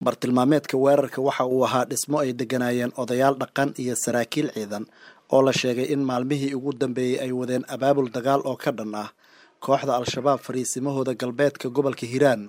bartilmaameedka weerarka waxa uu ahaa dhismo ay degganaayeen odayaal dhaqan iyo saraakiil ciidan oo la sheegay in maalmihii ugu dambeeyey ay wadeen abaabul dagaal oo ka dhan ah kooxda al-shabaab fariisimahooda galbeedka gobolka hiiraan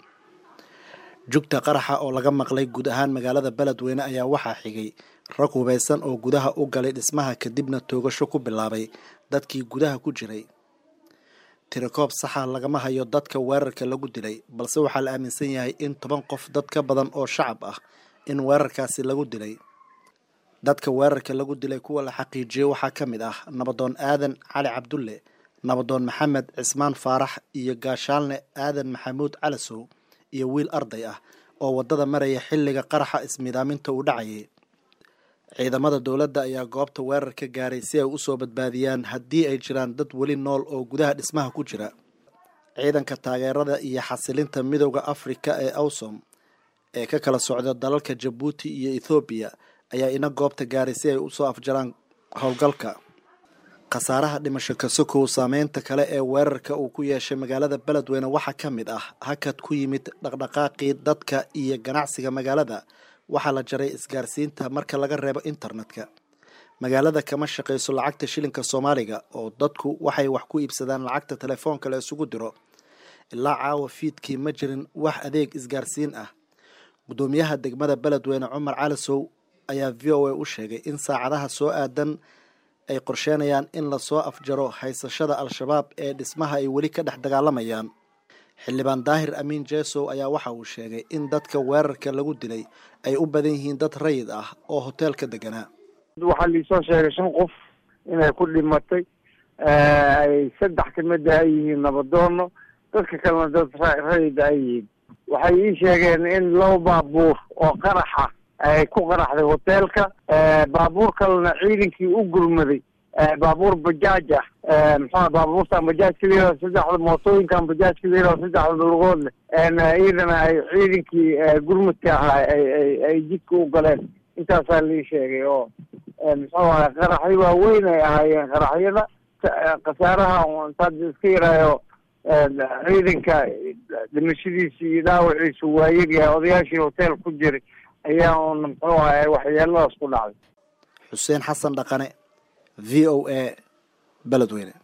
jugta qaraxa oo laga maqlay guud ahaan magaalada beledweyne ayaa waxaa xigay rag hubaysan oo gudaha u galay dhismaha kadibna toogasho ku bilaabay dadkii gudaha ku jiray tirakoob saxa lagama hayo dadka weerarka lagu dilay balse waxaa la aaminsan yahay in toban qof dad ka badan oo shacab ah in weerarkaasi lagu dilay dadka weerarka lagu dilay kuwa la xaqiijiyey waxaa ka mid ah nabadoon aadan cali cabdulle nabadoon maxamed cismaan faarax iyo gaashaalne aadan maxamuud calasow iyo wiil arday ah oo waddada maraya xilliga qaraxa ismidaaminta uu dhacayay ciidamada dowladda ayaa goobta weerar ka gaaray si ay usoo badbaadiyaan haddii ay jiraan dad weli nool oo gudaha dhismaha ku jira ciidanka taageerada iyo xasilinta midowda afrika ee awsom ee ka kala socda dalalka jabuuti iyo ethoobiya ayaa ina goobta gaaray si ay usoo afjaraan howlgalka khasaaraha dhimasho kasokow saameynta kale ee weerarka uu ku yeeshay magaalada beledweyne waxaa ka mid ah hakad ku yimid dhaqdhaqaaqii dadka iyo ganacsiga magaalada waxaa la jaray isgaarsiinta marka laga reebo internetka magaalada kama shaqayso lacagta shilinka soomaaliga oo dadku waxay wax ku iibsadaan lacagta telefoonka la isugu diro ilaa caawa fiidkii ma jirin wax adeeg isgaarsiin ah guddoomiyaha degmada beledweyne cumar calasow ayaa v o a u sheegay in saacadaha soo aadan ay qorsheenayaan in lasoo afjaro haysashada al-shabaab ee dhismaha ay weli ka dhex dagaalamayaan xildhibaan daahir amiin jesow ayaa waxa uu sheegay in dadka weerarka lagu dilay ay u badan yihiin dad rayid ah oo hoteelka deganaa waxaa liisoo sheegay shan qof inay ku dhimatay ay saddex kamid ah ay yihiin nabadoono dadka kalena dad rayida ay yihiin waxay ii sheegeen in laba baabuur oo qaraxa ay ku qaraxday hoteelka baabuur kalena ciidankii u gurmaday baabuur bajaaj ah muxua baabuurtan bajaajka layihao saddexda mootooyinkan bajaajka layihao saddexda lugood leh iyadana ay ciidankii gurmadka ahaa ay ay jidka u galeen intaasaa lii sheegay oo muxuu ahay qaraxyo waaweyn ay ahaayeen qaraxyada khasaaraha intaad iska yaraayo ciidanka dhimashadiisa iyo dhaawaciisa waa yaryahay odayaashii hotel ku jiray ayaa un muxuu ahay waxyeeladaas ku dhacday xuseen xasan dhaqane v o a beledweyne